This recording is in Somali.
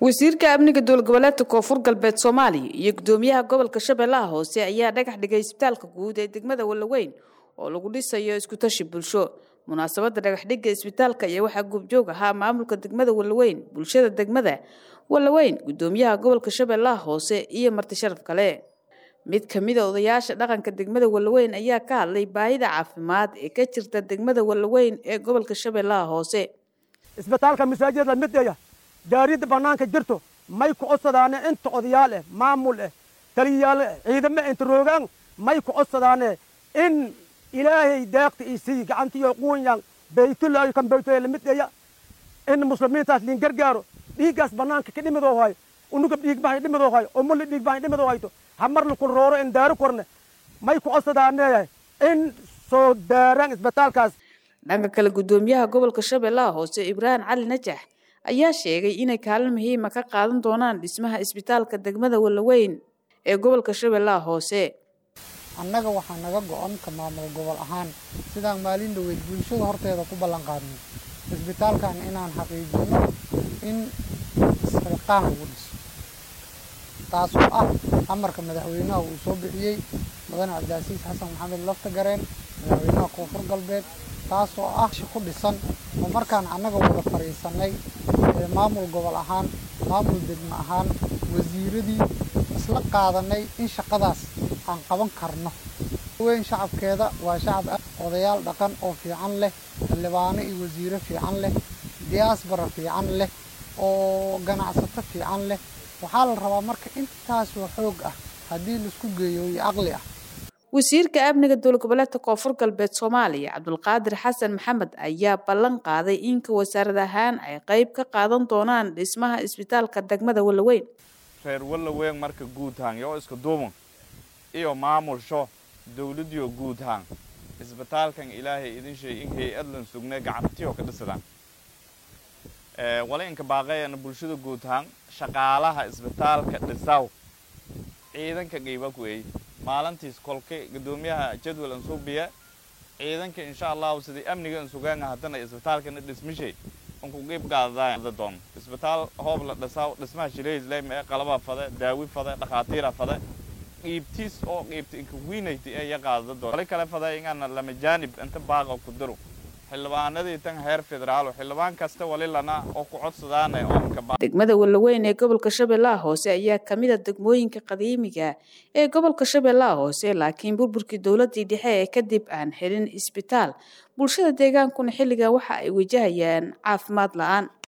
wasiirka amniga dowlad goboleedka koonfur galbeed soomaaliya iyo gudoomiyaha gobolka shabeellaha hoose ayaa dhagax dhigay isbitaalka guud ee degmada wallaweyn oo lagu dhisayo iskutashi bulsho munaasabadda dhagaxdhigga isbitaalka ayaa waxaa goobjoog ahaa maamulka degmada wallaweyn bulshada degmada wallaweyn gudoomiyaha gobolka shabeellaha hoose iyo marti sharaf kale mid ka mid a odayaasha dhaqanka degmada wallaweyn ayaa ka hadlay baahida caafimaad ee ka jirta degmada wallaweyn ee gobolka shabeellaha hoose isbitaalka masaajidda mideya daaridda bannaanka jirto may ku codsadaane inta odayaal eh maamul eh taliyayaal ciidamo inta roogaan may ku codsadaane in ilaahay deeqta ii sii gacantiyo quunyan baytullaahi kan baytulla lamideya in muslimiintaas liin gargaaro dhiiggaas bannaanka ka dhimidoo hayo unuga dhiigbahay dhimidoo hayo umulla dhiigbahay dhimidoo hayto hamar lakul rooro in daaro korne may ku codsadaane in soo daaraan isbitaalkaas dhanka kale gudoomiyaha gobolka shabeellaha hoose ibraahim cali najax ayaa sheegay inay kaalin muhiima ka qaadan doonaan dhismaha isbitaalka degmada wallaweyn ee gobolka shabeellaha hoose annaga waxaa naga go-an ka maamul gobol ahaan sidaan maalin dhaweyd bulshada horteeda ku ballan qaadnay isbitaalkan inaan xaqiijino in isxilqaan lagu dhiso taasoo ah amarka madaxweynaha uu soo bixiyey mudane cabdicasiis xasan maxamed laftagareen madaxweynaha koonfur galbeed taasoo ah shi ku dhisan oo markaan annaga wada fadhiisanay maamul gobol ahaan maamul degmo ahaan wasiiradii isla qaadanay in shaqadaas aan qaban karno weyn shacabkeeda waa shacab odayaal dhaqan oo fiican leh xildhibaano iyo wasiiro fiican leh diyaasbara fiican leh oo ganacsato fiican leh waxaa la rabaa marka intaasoo xoog ah haddii laisku geeyo iyo aqli ah wasiirka amniga dowlad goboleedka koonfur galbeed soomaaliya cabdulqaadir xasan maxamed ayaa ballan qaaday inka wasaarad ahaan ay qayb ka qaadan doonaan dhismaha isbitaalka degmada wallaweyn reer wallaweyn marka guud ahaan yoo iska duuban iyo maamulsho dowladiyo guud ahaan isbitaalkan ilaahay idin sheey in hay-adlan sugnay gacantiyo ka dhisadaan wala inka baaqayana bulshada guud ahaan shaqaalaha isbitaalka dhisaw ciidanka qiiba ku eey maalintiis kolka gudoomiyaha jadwal an suubiya ciidanka insha allahu sidii amniga an sugaanga haddana isbitaalkana dhismishay unku qiib qaadada doon isbitaal hoob la dhisaw dhismaha shilehisleyma ee qalaba fade daawi fade dhakhaatiira fade qiibtiis oo qiibta inka wiinayta ee ya qaadada doon wali kale fade ingana lama jaanib inta baaqa ku diro xildhibaanadii tan heer federaal xildhibaan kasta wali lana oo ku codsadaana degmada wallaweyn ee gobolka shabeellaha hoose ayaa ka mid a degmooyinka qadiimiga ee gobolka shabeellaha hoose laakiin burburkii dowladii dhexe ee kadib aan helin isbitaal bulshada deegaankuna xilligan waxa ay wajahayaan caafimaad la-aan